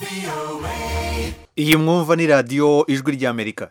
iyi mwumva ni radiyo ijwi ry'amerika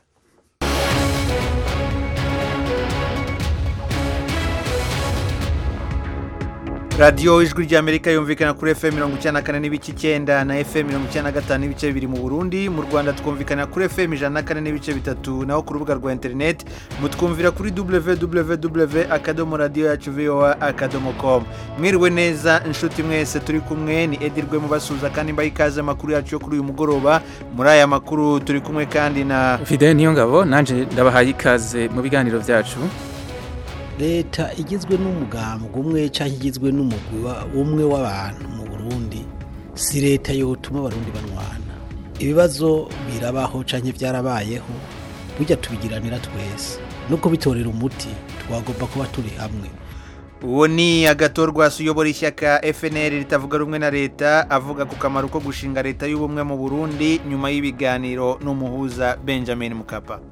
radiyo ijwi ry'amerika yumvikana kuri fm mirongo icyenda na kane n'ibice icyenda na fm mirongo icyenda na gatanu n'ibice bibiri mu burundi mu rwanda twumvikana kuri fm ijana na kane n'ibice bitatu naho ku rubuga rwa interineti mutwumvira kuri www akadomo radiyo yacu voa akadomo com mwiriwe neza inshuti mwese turi kumwe ni edirwe mubasuhuza kandi mbaha ikaze amakuru yacu yo kuri uyu mugoroba muri aya makuru turi kumwe kandi na fide niyo ngabo nanjye ndabahaye ikaze mu biganiro byacu leta igizwe n'umugambwe umwe cyangwa igizwe n'umugwi umwe w'abantu mu burundi si leta yotuma abarundi banwana ibibazo birabaho cyangwa byarabayeho burya tubigiranira twese no kubitorera umuti twagomba kuba turi hamwe uwo ni agatorwasi uyobora ishyaka fnr ritavuga rumwe na leta avuga ku kamaro ko gushinga leta y'ubumwe mu burundi nyuma y'ibiganiro n'umuhuza benjamin mukapa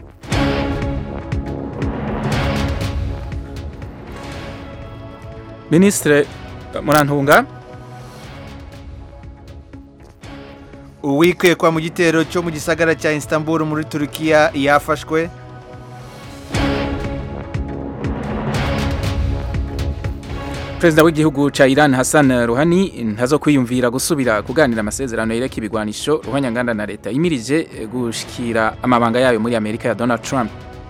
minisitiri murantunga uwikekwa mu gitero cyo mu gisagara cya istanbul muri turukiya yafashwe perezida w'igihugu cya iran hassan ruhani ntazo kwiyumvira gusubira kuganira amasezerano yereka ibigwanisho ruhanyanganda na leta yimirije gushikira amabanga yayo muri amerika ya donald trump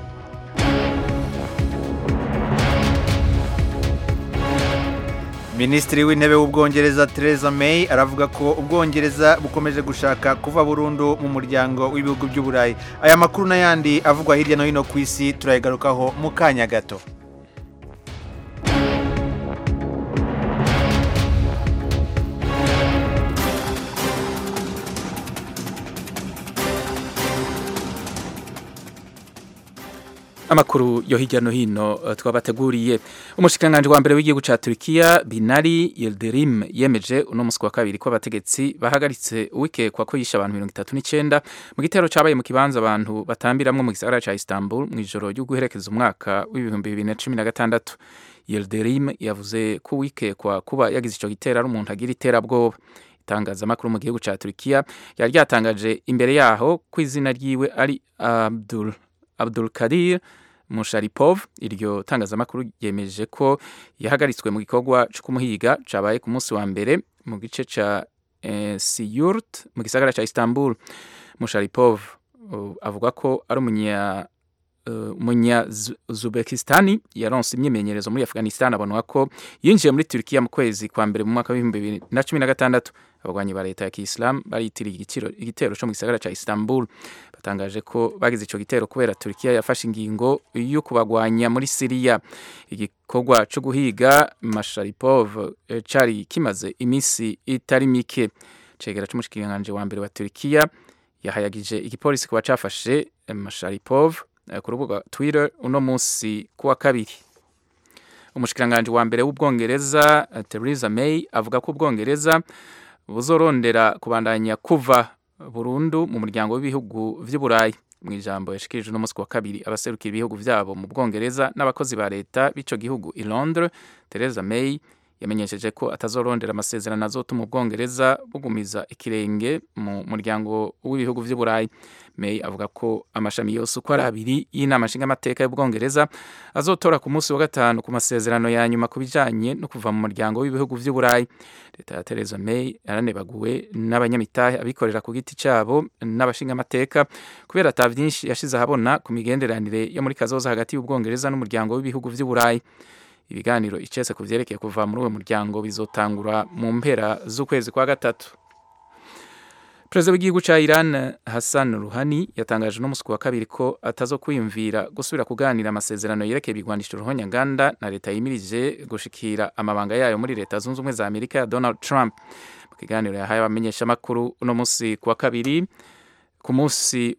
minisitiri w'intebe w'ubwongereza Theresa May aravuga ko ubwongereza bukomeje gushaka kuva burundu mu muryango w'ibihugu by'uburayi aya makuru n'ayandi avugwa hirya no hino ku isi turayigarukaho mu kanya gato amakuru yo hirya no hino uh, twabateguriye umushikiranganji wa mbere w'igihugu ca Turkiya Binali Yildirim yemeje uno musi wa kabiri ko abategetsi bahagaritse uwikekwa ko yishe abantu 39 mu gitero cabaye mu kibanza abantu batambiramwe mu gisagara ca Istanbul mu ijoro ryo guherekeza umwaka w'ibihumbi 2016 Yildirim yavuze ko uwikekwa kuba yagize ico gitero ari umuntu agira iterabwoba itangazamakuru mu gihugu ca Turkiya yari ryatangaje imbere yaho ko izina ryiwe ari Abdul Abdul Kadir Musharipov iryo tangazamakuru yemeje ko yahagaritswe mu gikorwa cyo kumuhiga cabaye ku munsi wa mbere mu gice ca eh, Siyurt mu gisagara ca Istanbul Musharipov uh, avuga ko ari umunya uh, umunya Uzbekistani yaronse imyimenyerezo muri Afghanistan abonwa ko yinjiye muri Turkiya mu kwezi kwa mbere mu mwaka w'ibihumbi bibiri na cumi na gatandatu abagwanyi ba leta ya Kiislamu baritiriye igitero cyo mu gisagara ca Istanbul batangaje ko bagize ico gitero kubera Turkiya yafashe ingingo yo kubagwanya muri Syria igikorwa cyo guhiga Masharipov e, cari kimaze imisi itari mike cegera c'umushikiranganje wa mbere wa Turkiya yahayagije igipolisi kuba cafashe e, Masharipov e, ku rubuga Twitter uno musi kuwa kabiri umushikiranganje wa mbere w'ubwongereza Theresa May avuga ko ubwongereza buzorondera kubandanya kuva burundu mu muryango w'ibihugu vy'uburayi mu ijambo yashikirije uno musi wa kabiri abaserukira ibihugu vyabo mu bwongereza n'abakozi ba leta b'ico gihugu i Londres Theresa May yamenyesheje ko atazorondera amasezerano azotuma ubwongereza bugumiza ikirenge mu muryango w'ibihugu vy'uburayi May avuga ko amashami yose uko ari abiri y'inama nshingamateka y'ubwongereza azotora ku munsi wa gatanu ku masezerano ya nyuma ku bijanye no kuva mu muryango w'ibihugu vy'uburayi leta ya Theresa May yaranebaguwe n'abanyamitahe abikorera ku giti cyabo n'abashingamateka kubera ata vyinshi yashize ahabona ku migenderanire yo muri kazoza hagati y'ubwongereza n'umuryango w'ibihugu vy'uburayi ibiganiro icese ku vyerekeye kuva muri uwo muryango bizotangura mu mpera z'ukwezi kwa gatatu perezida w'igihugu ca Iran Hassan Rouhani yatangaje no musi wa kabiri ko atazo kwiyumvira gusubira kuganira amasezerano yerekeye ibigwanisho ruhonyanganda na leta yimirije gushikira amabanga yayo muri leta zunze ubumwe za Amerika ya Donald Trump mu kiganiro yahaye abamenyesha makuru uno musi kwa kabiri ku musi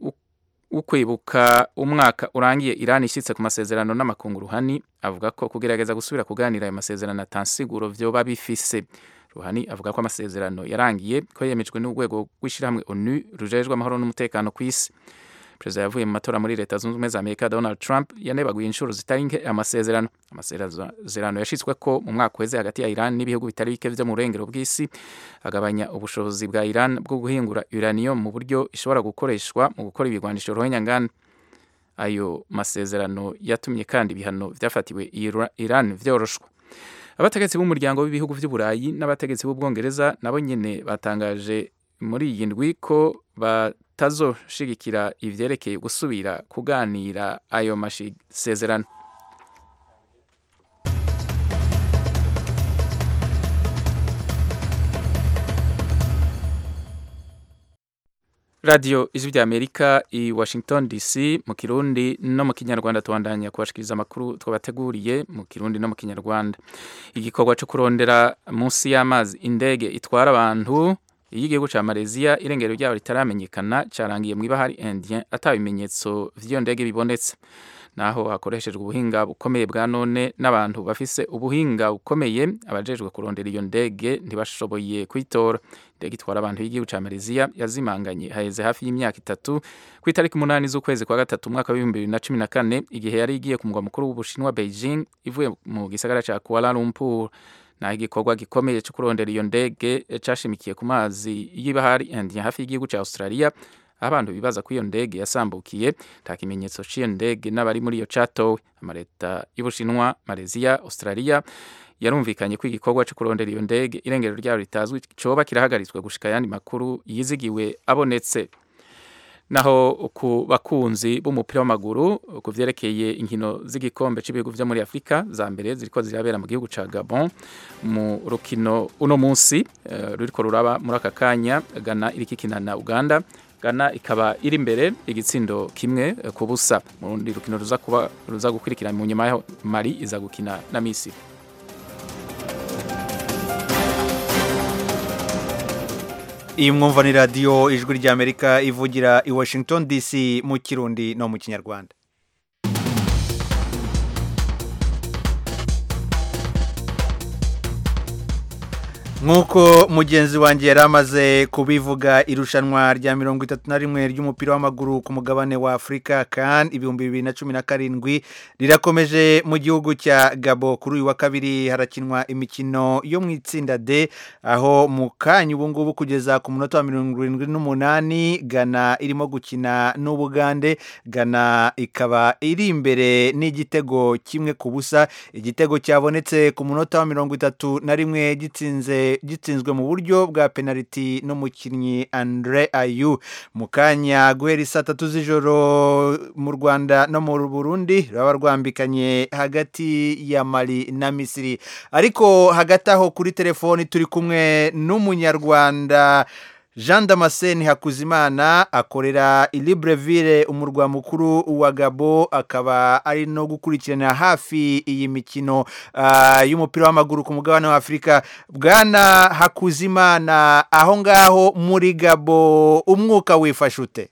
ukwibuka umwaka urangiye Iran ishitse ku masezerano n'amakungu Rouhani avuga ko kugerageza gusubira kuganira ayo masezerano atansiguro vyoba bifise Ruhani avuga ko amasezerano yarangiye ko yemejwe n'urwego rw'ishyirahamwe ONU rujejwe amahoro n'umutekano ku isi perezida yavuye mu matora muri leta zunze ubumwe za amerika donald trump yanebaguye inshuro zitari nke amasezerano amasezerano yashyizwe ko mu mwaka uheze hagati ya iran n'ibihugu bitari bike byo mu burengero bw'isi agabanya ubushobozi bwa iran bwo guhingura uranium mu buryo ishobora gukoreshwa mu gukora ibigwanisho ruhonyanganda ayo masezerano yatumye kandi ibihano byafatiwe iran vyoroshwa abategetsi b'umuryango w'ibihugu by'uburayi n'abategetsi b'ubwongereza nabo nyene batangaje muri iyi ndwi ko batazoshigikira ivyerekeye gusubira kuganira ayo masezerano radiyo ijwi rya amerika i washington dc mu kirundi no mu kinyarwanda tubandanya kubashikiriza amakuru twabateguriye mu kirundi no mu kinyarwanda igikorwa cyo kurondera munsi y'amazi indege itwara abantu y'igihugu cya malaysia irengero ryabo ritaramenyekana cyarangiye mu ibahari indien atabimenyetso vy'iyo ndege bibonetse naho hakoreshejwe ubuhinga bukomeye bwa none n'abantu bafise ubuhinga bukomeye abajejwe kurondera iyo ndege ntibashoboye kwitora indege itwara abantu y'igihugu cya malaysia yazimanganye haheze hafi y'imyaka itatu ku itariki umunani z'ukwezi kwa gatatu umwaka w'ibihumbi bibiri na cumi na kane igihe yari igiye ku mugwa mukuru w'ubushinwa beijing ivuye mu gisagara cya kuala lumpur naho igikorwa gikomeye cyo kurondera iyo ndege cyashimikiye ku mazi y'ibahari indien hafi y'igihugu cya australia abantu bibaza ko iyo ndege yasambukiye nta kimenyetso cy'iyo ndege n'abari muri iyo catowe amaleta y'ubushinwa malaysia australia yarumvikanye ko igikorwa cyo kurondera iyo ndege irengero ryayo ritazwi coba kirahagaritswe gushika ayandi makuru yizigiwe abonetse naho ku bakunzi b'umupira w'amaguru ku vyerekeye inkino z'igikombe cy'ibihugu vyo muri Afrika za mbere ziriko zirabera mu gihugu ca Gabon mu rukino uno munsi uh, ruriko ruraba muri aka kanya Ghana iriko ikina na Uganda Ghana ikaba iri imbere igitsindo kimwe ku busa mu rundi rukino ruza kuba ruza gukurikira mu nyuma yaho Mali iza gukina na Misiri iyi mwumva ni radiyo ijwi ry'amerika ivugira i washington dc mu kirundi no mu kinyarwanda nk'uko mugenzi wanjye yari amaze kubivuga irushanwa rya mirongo itatu na rimwe ry'umupira w'amaguru ku mugabane wa afurika kandi ibihumbi bibiri na cumi na karindwi rirakomeje mu gihugu cya gabo kuri uyu wa kabiri harakinwa imikino yo mu itsinda d aho mu kanya ubu ngubu kugeza ku munota wa mirongo irindwi n'umunani gana irimo gukina n'ubugande gana ikaba iri imbere n'igitego kimwe ku busa igitego cyabonetse ku munota wa mirongo itatu na rimwe gitsinze gitsinzwe mu buryo bwa penaliti n'umukinnyi Andre Ayu mu kanya guhera saa tatu z'ijoro mu Rwanda no mu Burundi ruraba rwambikanye hagati ya Mali na Misiri ariko hagati aho kuri telefoni turi kumwe n'umunyarwanda jean damascene hakuzimana akorera i libreville umurwa mukuru wa gabo akaba ari no gukurikirana hafi iyi mikino y'umupira w'amaguru ku mugabane wa afurika bwana hakuzimana aho ngaho muri gabo umwuka wifashe ute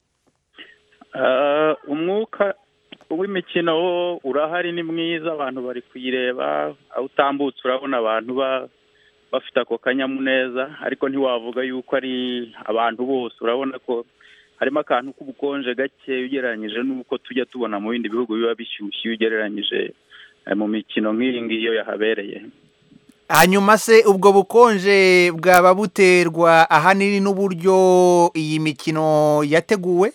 umwuka w'imikino urahari ni mwiza abantu bari kuyireba aho utambutse urabona abantu bafite ako kanyamuneza ariko ntiwavuga yuko ari abantu bose urabona ko harimo akantu k'ubukonje gake ugereranyije n'uko tujya tubona mu bindi bihugu biba bishyushye iyo ugereranyije mu mikino nk'iyi ngiyi iyo yahabereye hanyuma se ubwo bukonje bwaba buterwa ahanini n'uburyo iyi mikino yateguwe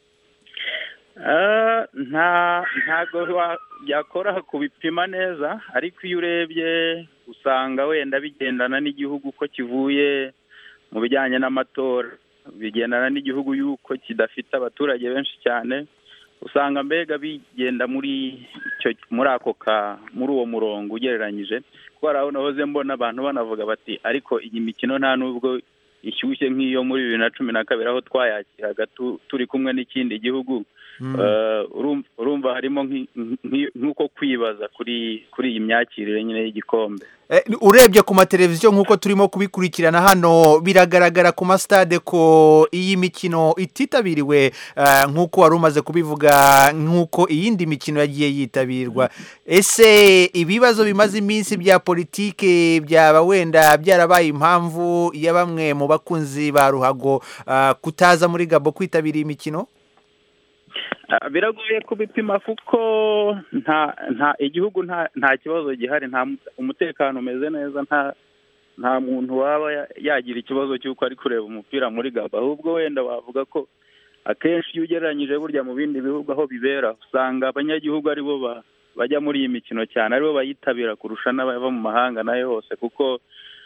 ntabwo byakora kubipima neza ariko iyo urebye usanga wenda bigendana n'igihugu ko kivuye mu bijyanye n'amatora bigendana n'igihugu yuko kidafite abaturage benshi cyane usanga mbega bigenda muri muri ako ka muri uwo murongo ugereranyije kuko hari aho nahoze mbona abantu banavuga bati ariko iyi mikino nta n'ubwo ishyushye nk'iyo muri bibiri na cumi na kabiri aho twayakiraga turi kumwe n'ikindi gihugu urumva harimo nk'uko kwibaza kuri kuri iyi myakirire nyine y'igikombe urebye ku mateleviziyo nk'uko turimo kubikurikirana hano biragaragara ku masitade ko iyi mikino ititabiriwe nk'uko wari umaze kubivuga nk'uko iyindi mikino yagiye yitabirwa ese ibibazo bimaze iminsi bya politike byaba wenda byarabaye impamvu ya bamwe mu bakunzi ba ruhago kutaza muri gabo kwitabira iyi mikino Ah, biragoye kubipima kuko nta nta igihugu nta nta kibazo gihari nta mu- umutekano umeze neza nta nta muntu waba ya- yagira ikibazo cy'uko ari kureba umupira muri gaba ahubwo wenda wavuga ko akenshi iyo ugereranyije burya mu bindi bihugu aho bibera usanga abanyagihugu aribo ba- bajya muri iyi mikino cyane aribo bayitabira kurusha n'abava mu mahanga nayo hose kuko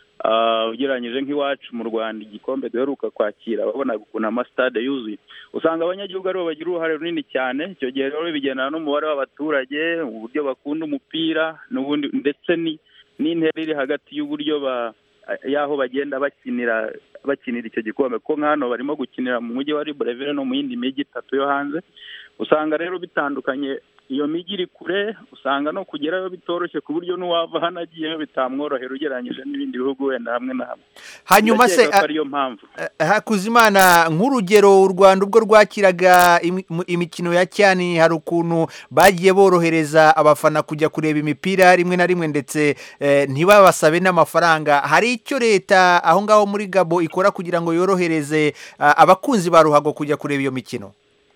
ah, ugereranyije nk'iwacu mu rwanda igikombe duheruka kwakira babona ukuntu amasitade yuzuye usanga abanyagihugu aribo bagira uruhare runini cyane icyo gihe rero bigendana n'umubare w'abaturage uburyo bakunda umupira n'ubundi ndetse ni n'intera iri hagati y'uburyo ba y'aho bagenda bakinira bakinira icyo gikombe kuko nk'hano barimo gukinira mu mujyi wa Libreville no mu yindi mijyi itatu yo hanze usanga rero bitandukanye iyo mijyi iri kure usanga no kugerayo bitoroshye ku buryo n'uwava hano agiyeyo bitamworohera ugereranyije n'ibindi bihugu wenda hamwe na hamwe hanyuma se Ndakeka ko ariyo mpamvu eh, hakuzimana nk'urugero u rwanda ubwo rwakiraga imi- mu- imikino ya cyani hari ukuntu bagiye borohereza abafana kujya kureba imipira rimwe na rimwe ndetse eh, ntibabasabe n'amafaranga hari icyo leta aho ngaho muri gabo ikora kugira ngo yorohereze ah, abakunzi ba ruhago kujya kureba iyo mikino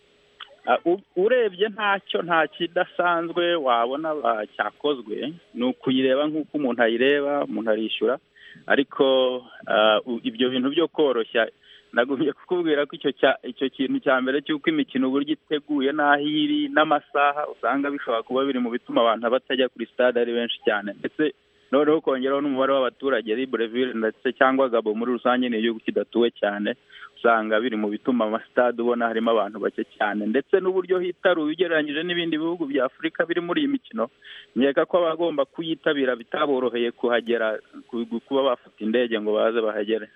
Ah, u- urebye ntacyo nta kidasanzwe wabona ba- cyakozwe ni ukuyireba nk'uko umuntu ayireba umuntu arishyura ariko ah, u- ibyo bintu byo koroshya nagumye kukubwira ko icyo cya- icyo kintu cya mbere cy'uko imikino uburyo iteguye n'aho iri n'amasaha usanga bishobora kuba biri mu bituma abantu batajya kuri stade ari benshi cyane ndetse noneho kongeraho n'umubare w'abaturage Libreville ndetse cyangwa Gabo muri rusange ni igihugu kidatuwe cyane usanga biri mu bituma amasitade ubona harimo abantu bake cyane ndetse n'uburyo hitaruye ugereranyije n'ibindi bihugu bya afurika biri muri iyi mikino nkeka ko abagomba kuyitabira bitaboroheye kuhagera ku- kuba bafata indege ngo baze bahagere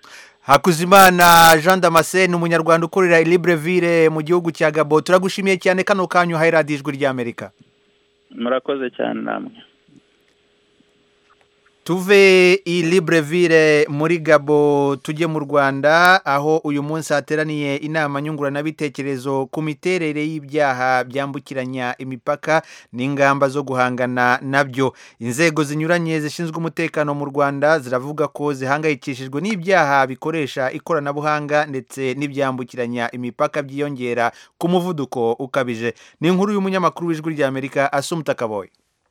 hakuzimana jean damascene umunyarwanda ukorera i libreville mu gihugu cya gabo turagushimiye cyane kano kanyu uhaye radiyo ijwi ry'amerika murakoze cyane namwe tuve i libreville muri gabo tujye mu rwanda aho uyu munsi hateraniye inama nyunguranabitekerezo ku miterere y'ibyaha byambukiranya imipaka n'ingamba zo guhangana nabyo inzego zinyuranye zishinzwe umutekano mu rwanda ziravuga ko zihangayikishijwe n'ibyaha bikoresha ikoranabuhanga ndetse n'ibyambukiranya imipaka byiyongera ku muvuduko ukabije ni inkuru y'umunyamakuru w'ijwi ry'amerika asumuta kaboye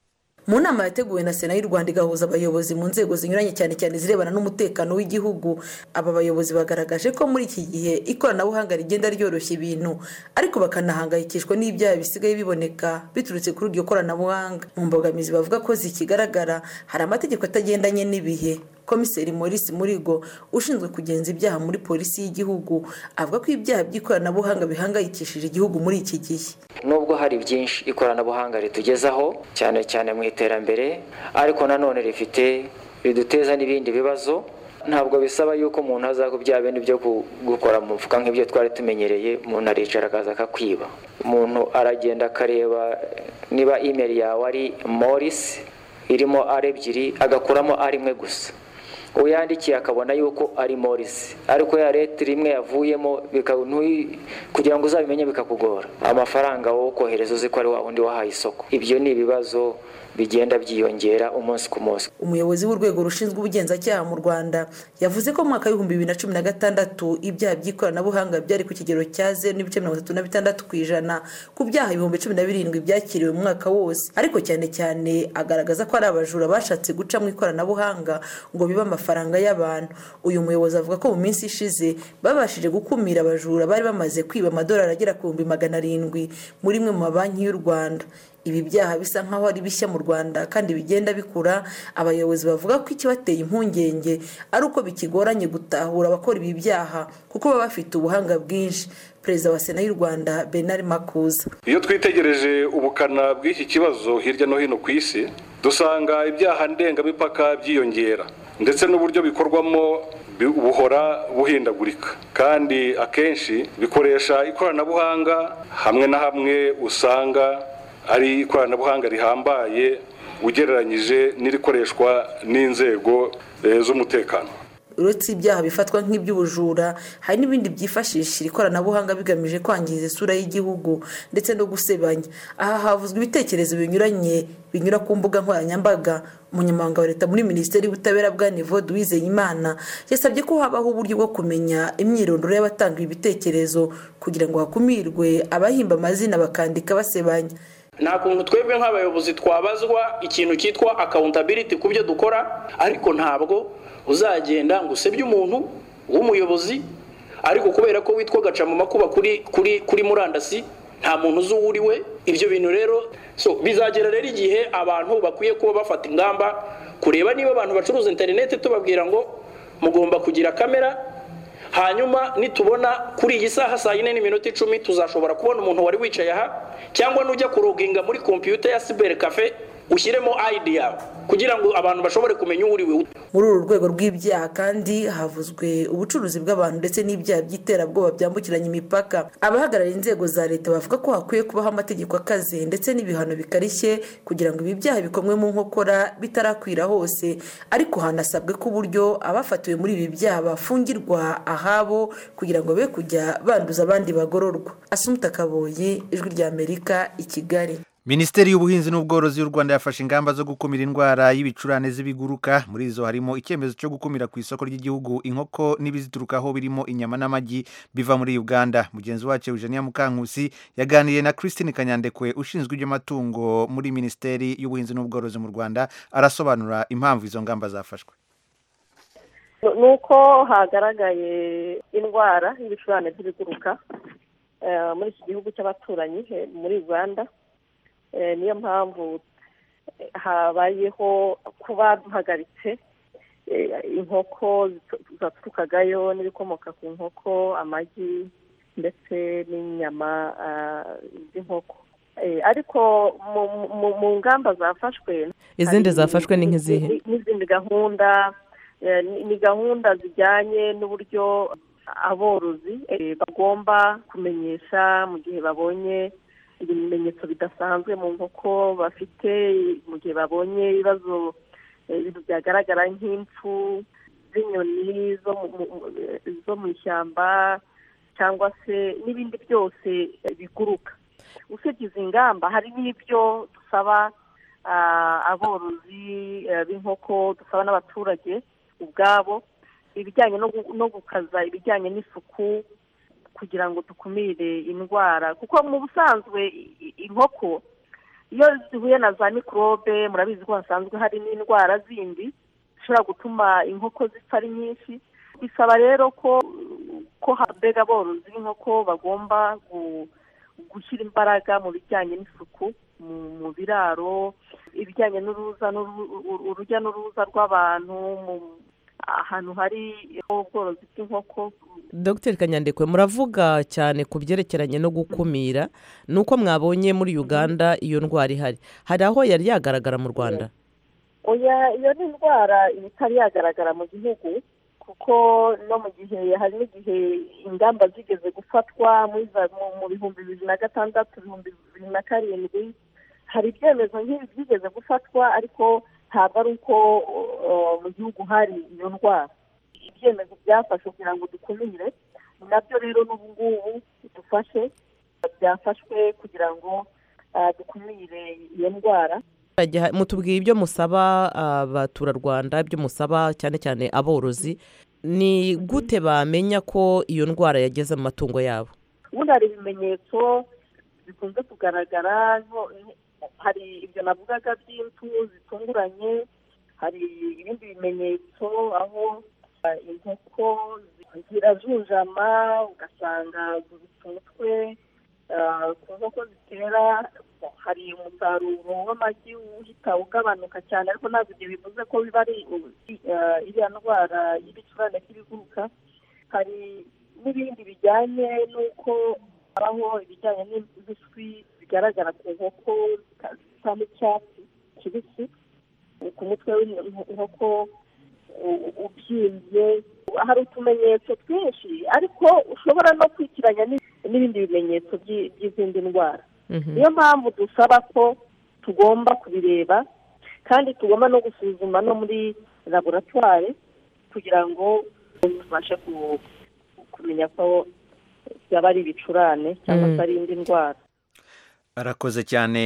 mu nama yateguwe na sena y'u rwanda igahuza abayobozi mu nzego zinyuranye cyane cyane zirebana n'umutekano w'igihugu aba bayobozi bagaragaje ko muri iki gihe ikoranabuhanga rigenda ryoroshya ibintu ariko bakanahangayikishwa n'ibyaha bisigaye biboneka biturutse kuri iryo koranabuhanga mu mbogamizi bavuga ko zikigaragara hari amategeko atagendanye n'ibihe komiseri maurice murigo ushinzwe kugenza ibyaha muri polisi y'igihugu avuga ko ibyaha by'ikoranabuhanga bihangayikishije igihugu muri iki gihe nubwo hari byinshi ikoranabuhanga ritugezaho cyane cyane mu iterambere ariko nanone rifite riduteza n'ibindi bibazo ntabwo bisaba yuko umuntu aza ku bya bindi byo ku- gukora mu mufuka nk'ibyo twari tumenyereye umuntu aricara akaza akakwiba umuntu aragenda akareba niba imeri yawe ari morisi irimo ari ebyiri agakuramo ari imwe gusa uyandikiye akabona yuko ari morisi ariko ya leta rimwe yavuyemo bika- ntuyi- kugira ngo uzabimenye bikakugora amafaranga wowe ukohereza uzi ko ari wa wundi wahaye isoko ibyo ni ibibazo bigenda byiyongera umunsi ku munsi umuyobozi w'urwego rushinzwe ubugenzacyaha mu rwanda yavuze ko mu mwaka w'ibihumbi bibiri na cumi na gatandatu ibyaha by'ikoranabuhanga byari ku kigero cya zeru n'ibice mirongo itatu na bitandatu ku ijana ku byaha ibihumbi cumi na birindwi byakiriwe mu mwaka wose ariko cyane cyane agaragaza ko ari abajura bashatse guca mu ikoranabuhanga ngo bibe amafaranga y'abantu uyu muyobozi avuga ko mu minsi ishize babashije gukumira abajura bari bamaze kwiba amadolari agera ku bihumbi magana arindwi muri imwe mu mabanki y'u rwanda ibi byaha bisa nk'aho ari bishya mu rwanda kandi bigenda bikura abayobozi bavuga ko ikibateye impungenge ari uko bikigoranye gutahura abakora ibi byaha kuko baba bafite ubuhanga bwinshi perezida wa sena y'u rwanda bernard makuza iyo twitegereje ubukana bw'iki kibazo hirya no hino ku isi dusanga ibyaha ndengamipaka byiyongera ndetse n'uburyo bikorwamo bi- buhora buhindagurika kandi akenshi bikoresha ikoranabuhanga hamwe na hamwe usanga ari ikoranabuhanga rihambaye ugereranyije n'irikoreshwa n'inzego eh, z'umutekano uretse ibyaha bifatwa nk'iby'ubujura hari n'ibindi byifashisha iri koranabuhanga bigamije kwangiza isura y'igihugu ndetse no gusebanya aha havuzwe ibitekerezo binyuranye binyura ku mbuga nkoranyambaga umunyamabanga wa leta muri minisiteri y'ubutabera bwa nivo duwizeyimana yasabye ko habaho uburyo bwo kumenya imyirondoro y'abatanga ibi bitekerezo kugira ngo hakumirwe abahimba amazina bakandika basebanya nta kuntu twebwe nk'abayobozi twabazwa ikintu cyitwa accountability ku byo dukora ariko ntabwo uzagenda ngo usebye umuntu w'umuyobozi ariko kubera ko witwa gaca mu makuba kuri kuri kuri murandasi nta muntu uzi uwo uri we ibyo bintu rero so bizagera rero igihe abantu bakwiye kuba bafata ingamba kureba niba abantu bacuruza interineti tubabwira ngo mugomba kugira kamera hanyuma nitubona kuri iyi saha saa yine n'iminota icumi tuzashobora kubona umuntu wari wicaye aha cyangwa nujya kuroginga muri kompiyuta ya siberi kafe ushyiremo ayidi yawe kugira ngo abantu bashobore kumenya uwo uri we muri uru rwego rw'ibyaha kandi havuzwe ubucuruzi bw'abantu ndetse n'ibyaha by'iterabwoba byambukiranya imipaka abahagarariye inzego za leta bavuga ko hakwiye kubaho amategeko akaze ndetse n'ibihano bikarishye kugira ngo ibi byaha bikomwe mu nkokora bitarakwira hose ariko hanasabwe ko uburyo abafatiwe muri ibi byaha bafungirwa ahabo kugira ngo be kujya banduza abandi bagororwa asumuta kaboye ijwi ry'amerika i kigali minisiteri y'ubuhinzi n'ubworozi y'u rwanda yafashe ingamba zo gukumira indwara y'ibicurane z'ibiguruka muri izo harimo icyemezo cyo gukumira ku isoko ry'igihugu inkoko n'ibiziturukaho birimo inyama n'amagi biva muri uganda mugenzi wacu eugenia mukankusi yaganiriye na christine kanyandekwe ushinzwe iby'amatungo muri minisiteri y'ubuhinzi n'ubworozi mu rwanda arasobanura impamvu izo ngamba zafashwe ni uko hagaragaye indwara y'ibicurane by'ibiguruka muri iki gihugu cy'abaturanyi muri uganda niyo mpamvu habayeho kuba duhagaritse inkoko zaturukagayo n'ibikomoka ku nkoko amagi ndetse n'inyama z'inkoko ariko mu ngamba zafashwe izindi zafashwe ni nk'izihe n'izindi gahunda ni gahunda zijyanye n'uburyo aborozi bagomba kumenyesha mu gihe babonye ibimenyetso bidasanzwe mu nkoko bafite mu gihe babonye ibibazo ibintu byagaragara nk'impfu z'inyoni zo mu ishyamba cyangwa se n'ibindi byose biguruka usibye izi ngamba hari n'ibyo dusaba aborozi b'inkoko dusaba n'abaturage ubwabo ibijyanye no gukaza ibijyanye n'isuku kugira ngo dukumire indwara kuko mu busanzwe inkoko iyo zihuye na za mikorobe murabizi ko hasanzwe hari n'indwara zindi zishobora gutuma inkoko zipfa ari nyinshi bisaba rero ko ko mbega aborozi b'inkoko bagomba gushyira imbaraga mu bijyanye n'isuku mu biraro ibijyanye n'uruza urujya n'uruza rw'abantu ahantu hari ubworozi bw'inkoko dr kanyandekwe muravuga cyane ku byerekeranye no gukumira ni uko mwabonye muri uganda iyo ndwara ihari hari aho yari yagaragara mu rwanda oya iyo ni indwara itari yagaragara mu gihugu kuko no mu gihe hari n'igihe ingamba zigeze gufatwa mu bihumbi bibiri na gatandatu ibihumbi bibiri na karindwi hari ibyemezo nk'ibi byigeze gufatwa ariko ntabwo ari uko mu gihugu hari iyo ndwara ibyemezo byafashwe kugira ngo dukumire ni nabyo rero n'ubu ngubu dufashe byafashwe kugira ngo dukumire iyo ndwara mutubwiye ibyo musaba abaturarwanda ibyo musaba cyane cyane aborozi ni gute bamenya ko iyo ndwara yageze mu matungo yabo ubundi hari ibimenyetso bikunze kugaragara hari ibyo navugaga by'impfu zitunguranye hari ibindi bimenyetso aho inkoko zirajunjama ugasanga zubitse umutwe ku nkoko zitera hari umusaruro w'amagi uhita ugabanuka cyane ariko ntabwo ibyo bivuze ko biba ari iriya ndwara y'ibicurane by'ibiguruka hari n'ibindi bijyanye n'uko habaho ibijyanye n'ibiswi bigaragara ku nkoko zisa n'icyatsi kibisi ku mutwe w'inkoko ubyimbye hari utumenyetso twinshi ariko ushobora no kwitiranya n'ibindi bimenyetso by'izindi ndwara niyo mpamvu dusaba ko tugomba kubireba kandi tugomba no gusuzuma no muri laboratwari kugira ngo tubashe ku- kumenya ko byaba ari ibicurane cyangwa se ari indi ndwara arakoze cyane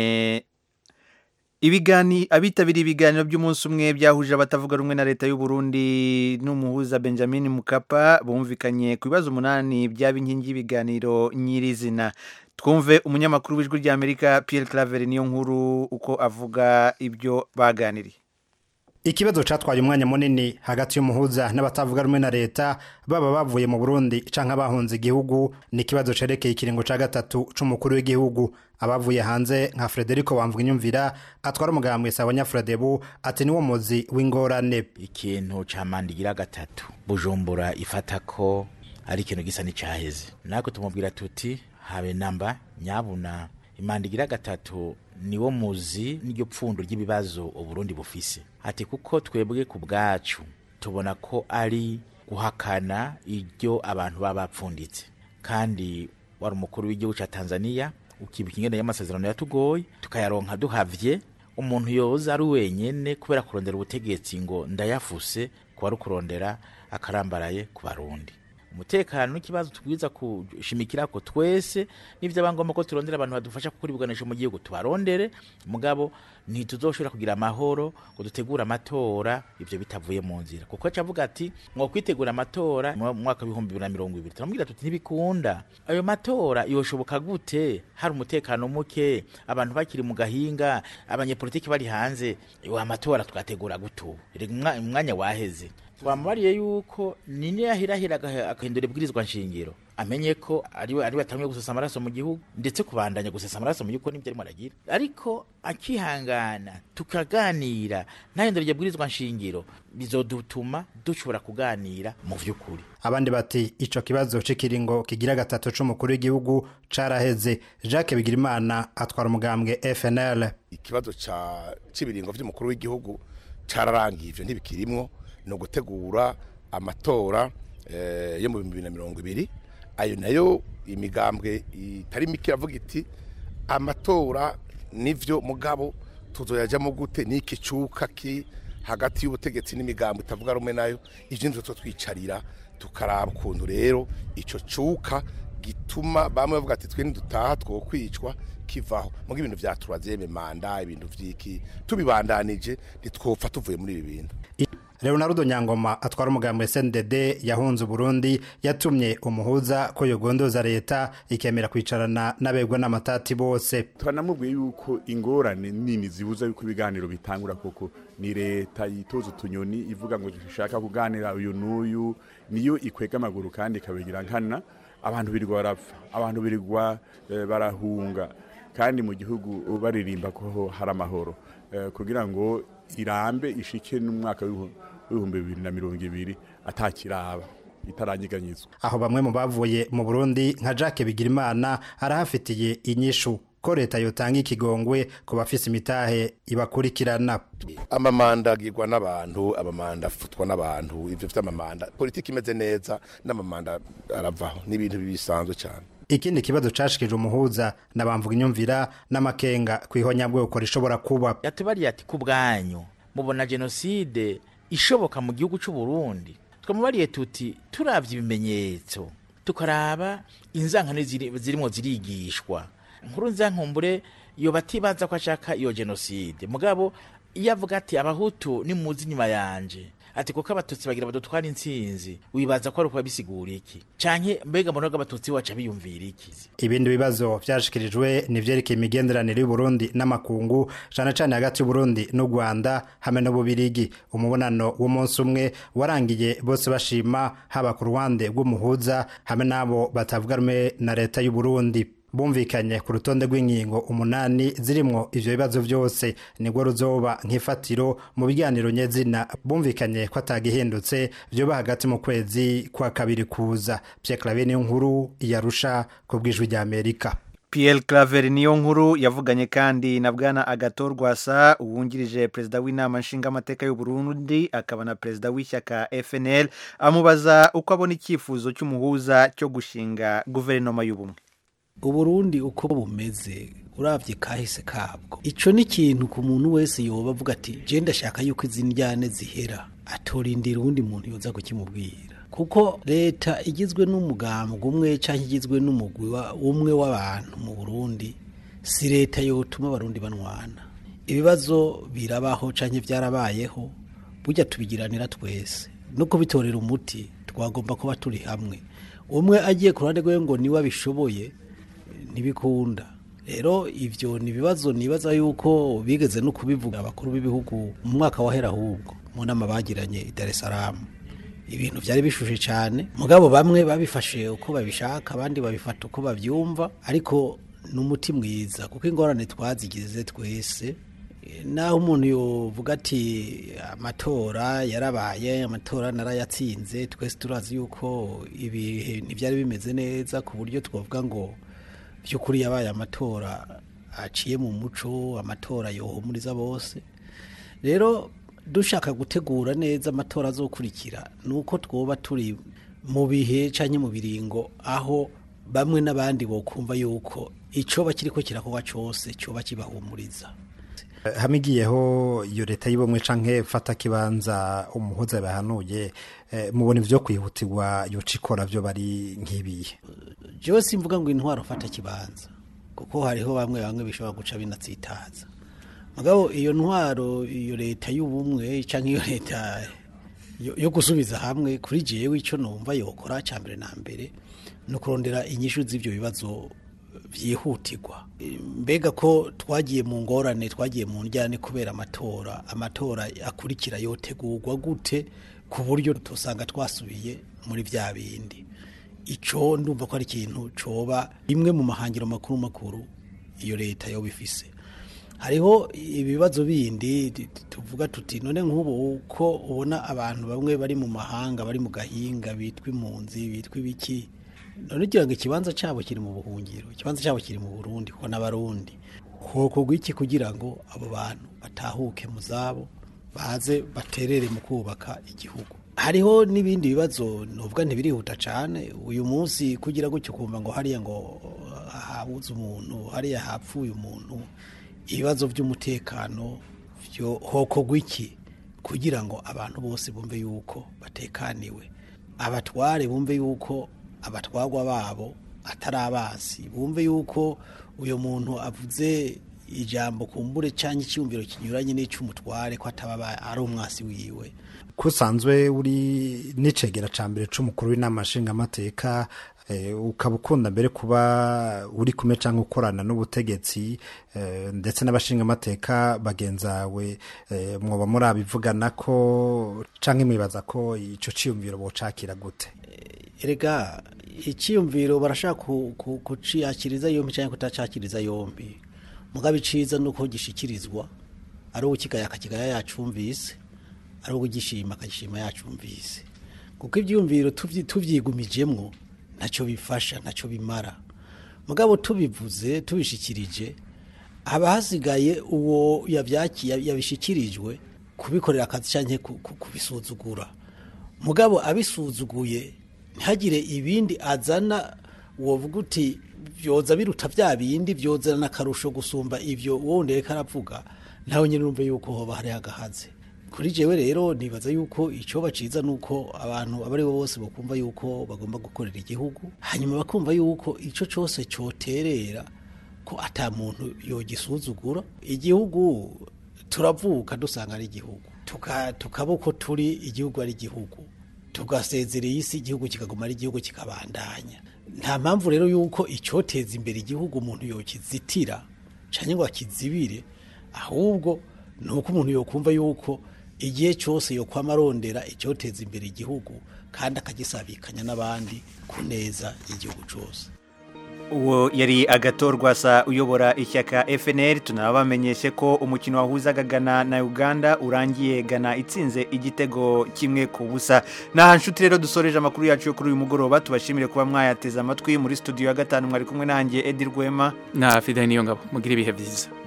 ibigani abitabiriye ibiganiro by'umunsi umwe byahuje abatavuga rumwe na leta y'u Burundi n'umuhuza Benjamin Mukapa bumvikanye ku bibazo umunani byaba inkingi y'ibiganiro nyirizina twumve umunyamakuru w'ijwi ry'Amerika Pierre Claver niyo nkuru uko avuga ibyo baganiriye ikibazo catwaye umwanya munini hagati y'umuhuza n'abatavuga rumwe na leta baba bavuye mu Burundi canke bahunze igihugu ni ikibazo cerekeye ikiringo ca gatatu c'umukuru w'igihugu abavuye hanze nka Frederico Bamvuginyumvira atwara umugambwe sawa Nyafrodebu ati niwo muzi w'ingorane ikintu ca mandigira gatatu bujumbura ifata ko ari ikintu gisa n'icyaheze natwe tumubwira tuti habe namba nyabuna imandigira gatatu niwo muzi n'iryo pfundo ry'ibibazo uburundi bufise ati kuko twebwe ku bwacu tubona ko ari guhakana iryo abantu baba bapfunditse kandi wari umukuru w'igihugu cya tanzania ukibuka ingene y'amasezerano yatugoye tukayaronka duhavye umuntu yoza ari wenyene kubera kurondera ubutegetsi ngo ndayafuse kuba ari ukurondera akarambaraye ku barundi umutekano n'ikibazo tubwiza kushimikira ko twese n'ivyo abangomba ko turondera abantu badufasha kukuribuganisha mu gihugu tubarondere mugabo ntituzoshobora kugira amahoro ngo dutegure amatora ivyo bitavuye mu nzira kuko cavuga ati mwo kwitegura amatora mu mwaka w'ibihumbi bibiri na mirongo ibiri turamubwira tuti ntibikunda ayo matora yoshoboka gute hari umutekano muke abantu bakiri mu gahinga abanyepolitiki bari hanze wa amatora tugategura gutu umwanya waheze twamubariye yuko nini yahirahira agahindura ibwirizwa nshingiro amenye ko ariwe ariwe atamye gusesa amaraso mu gihugu ndetse kubandanya gusesa amaraso mu gihugu nibyo arimo aragira ariko akihangana tukaganira ntahindura iryo bwirizwa nshingiro bizodutuma dushobora kuganira mu vy'ukuri abandi bati ico kibazo c'ikiringo kigira gatatu c'umukuru w'igihugu caraheze Jacques Bigirimana atwara umugambwe FNL ikibazo ca c'ibiringo vy'umukuru w'igihugu cararangiye ivyo ntibikirimwo ni ugutegura amatora yo mu bihumbi bibiri na mirongo ibiri ayo nayo imigambwe itari mike iravuga iti amatora nivyo mugabo tuzoyajamo gute n'iki cuka ki hagati y'ubutegetsi n'imigambwe itavuga rumwe nayo ivyo nivyo twicarira tukaraba ukuntu rero ico cuka gituma bamwe bavuga ati twe ntidutaha twokwicwa kivaho muga ibintu vyaturazeme manda ibintu vyiki tubibandanije ntitwopfa tuvuye muri ibi bintu Leonardo Nyangoma atwara umugambi SNDD yahunze Burundi yatumye umuhuza ko yogondoza leta ikemera kwicarana n'abegwa n'amatati bose turanamubwiye yuko ingorane nini zibuza yuko ibiganiro bitangura koko ni leta yitoza utunyoni ivuga ngo dushaka kuganira uyu n'uyu niyo ikwega amaguru kandi ikabigira nkana abantu birirwa barapfa abantu birirwa barahunga kandi mu gihugu baririmba ko hari amahoro kugira ngo irambe ishike n'umwaka w'ibihumbi bibiri na mirongo ibiri atakiraba itaranyeganyizwa aho bamwe mu bavuye mu Burundi nka Jacques Bigirimana arahafitiye inyishu ko leta yotanga ikigongwe ku bafise imitahe ibakurikirana amamanda agirwa n'abantu amamanda afutwa n'abantu ivyo vy'amamanda politiki imeze neza n'amamanda aravaho n'ibintu bisanzwe cyane ikindi kibazo cashikije umuhuza nabamvuga inyumvira n'amakenga kwihonyabwoko rishobora kuba yatubariye ati ku bwanyu mubona jenoside ishoboka mu gihugu cy'u Burundi twamubariye tuti turavye ibimenyetso tukaraba inzankano zirimo zirigishwa nkuru nzankumbure iyo batibaza ko ashaka iyo jenoside mugabo iyo avuga ati abahutu nimuzi inyuma yanje ati kuko abatutsi bagira badutwara intsinzi wibaza ko ari ukuba bisigura iki canke mbega mbona ko abatutsi waca biyumvira iki ibindi bibazo vyashikirijwe ni vyerekeye imigenderanire y'uburundi n'amakungu cane cane hagati y'uburundi n'u rwanda hamwe n'ububirigi umubonano w'umunsi umwe warangiye bose bashima haba ku ruhande rw'umuhuza hamwe n'abo batavuga rumwe na leta y'uburundi bumvikanye ku rutonde rw'inkingo umunani zirimwo ivyo bibazo vyose nibwo ruzoba nk'ifatiro mu biganiro nyezina bumvikanye ko atagihindutse vyoba hagati mu kwezi kwa kabiri kuza Pierre Claver niyo nkuru yarusha ku bwijwi rya Amerika Pierre Claver niyo nkuru yavuganye kandi na bwana Agathon Rwasa uwungirije perezida w'inama nshingamateka y'u Burundi akaba na perezida w'ishyaka FNL amubaza uko abona icyifuzo cy'umuhuza cyo gushinga guverinoma y'ubumwe uburundi uko bumeze urabye kahise kabwo icyo ni ikintu ku muntu wese yoba avuga ati je ndashaka yuko izi njyane zihera atorindira uwundi muntu yoza kukimubwira kuko leta igizwe n'umugambwe umwe cyangwa igizwe n'umugwi wa- umwe w'abantu mu burundi si leta yotuma abarundi banwana ibibazo birabaho cyangwa byarabayeho burya tubigiranira twese no kubitorera umuti twagomba kuba turi hamwe umwe agiye ku ruhande rwe ngo niwe abishoboye ntibikunda rero ibyo ni ibibazo nibaza yuko bigeze no kubivuga abakuru b'ibihugu mu mwaka wahera ahubwo mu nama bagiranye i Dar es Salaam ibintu byari bishushe cyane mugabo bamwe babifashe uko babishaka abandi babifata uko babyumva ariko ni umuti mwiza kuko ingorane twazigize twese Eh, naho umuntu yovuga ati amatora yarabaye amatora narayatsinze twese turazi yuko ibihe ntibyari bimeze neza ku buryo twavuga ngo by'ukuri yabaye amatora aciye mu muco amatora yohumuriza bose rero dushaka gutegura neza amatora azokurikira ni uko twoba turi mu bihe cyangwa mu biringo aho bamwe n'abandi bokumva yuko icyoba kiriko kirakorwa cyose cyoba kibahumuriza hamigiyeho iyo leta y'ubumwe canke fata kibanza umuhuza bahanuye eh, mubona ivyo kwihutirwa yoca ikora vyo bari nk'ibiye jewe simvuga ngo intwaro fata kibanza kuko hariho bamwe bamwe bishobora guca binatsitaza mugabo iyo ntwaro iyo leta y'ubumwe canke iyo leta yo- yo gusubiza hamwe kuri jewe ico numva yokora ca mbere na mbere ni ukurondera inyishu z'ivyo bibazo byihutirwa mbega ko twagiye mu ngorane twagiye mu njyane kubera amatora amatora akurikira yotegurwa gute ku buryo tusanga twasubiye muri bya bindi icyo ndumva ko ari ikintu coba imwe mu mahangiro makuru makuru iyo leta yoba ifise hariho ibibazo bindi t- t- tuvuga tuti none nk'ubu uko ubona abantu bamwe bari mu mahanga bari mu gahinga bitwa impunzi bitwa ibiki none ugira ngo ikibanza cyabo kiri mu buhungiro ikibanza cyabo kiri mu burundi kuko n'abarundi hokorwa iki kugira ngo abo bantu batahuke mu zabo baze baterere mu kubaka igihugu hariho n'ibindi bibazo nuvuga ntibirihuta cyane uyu munsi kugira gutyo kumva ngo hariya ngo habuze umuntu hariya hapfuye umuntu ibibazo by'umutekano byo hokorwa iki kugira ngo abantu bose bumve yuko batekaniwe abatware bumve yuko abatwagwa babo atari abasi bumve yuko uyu muntu avuze ijambo kumbure cyangwa icyumviro kinyuranye n'icy'umutware ko ataba aba- ari umwasi wiwe kusanzwe uri n'icegera ca mbere c'umukuru w'inama nshingamateka eh, ukaba ukunda mbere kuba uri kumwe canke ukorana n'ubutegetsi eh, ndetse n'abashingamateka bagenzawe eh, mwoba murabivugana ko canke mwibaza ko ico ciyumviro bocakira gute erega icyiyumviro barashaka ku- ku- kuciyakiriza yombi cyangwa kutacakiriza yombi mugabo iciza ni uko gishikirizwa ari ukigaya akakigaya yacumvise ari ugishima akagishima yacumvise kuko ibyiyumviro tuvyi- tuvyigumijemwo ntacyo bifasha ntacyo bimara mugabo tubivuze tubishikirije haba hasigaye uwo yavyaki- yabishikirijwe kubikorera akazi cyangwa kubisuzugura mugabo abisuzuguye ntihagire ibindi azana wovuga uti byoza biruta bya bindi byozana akarusho gusumba ibyo wundi reka aravuga nawe nyine urumve yuko hoba hari agahaze kuri jewe rero nibaza yuko icyo baciza ni uko abantu abo ari bo bose bakumva yuko bagomba gukorera igihugu hanyuma bakumva yuko icyo cyose cyoterera ko ata muntu yogisuzugura igihugu turavuka dusanga ari igihugu Tuka- tukaba uko turi igihugu ari igihugu tugasezera iyi si igihugu kikaguma ari igihugu kikabandanya nta mpamvu rero yuko icyoteza imbere igihugu umuntu yokizitira cyangwa ngo akizibire ahubwo ni uko umuntu yokumva yuko igihe cyose yokwama arondera icyoteza imbere igihugu kandi akagisabikanya n'abandi ku neza y'igihugu cyose uwo yari agatorwa sa uyobora ishyaka FNL tunabamenyeshe ko umukino wahuzaga Ghana na Uganda urangiye Ghana itsinze igitego kimwe ku busa naha nshuti rero dusoreje amakuru yacu yo kuri uyu mugoroba tubashimire kuba mwayateze amatwi muri studio ya gatanu mwari kumwe nanjye Edi Rwema na Fidel Niyongabo mugira ibihe byiza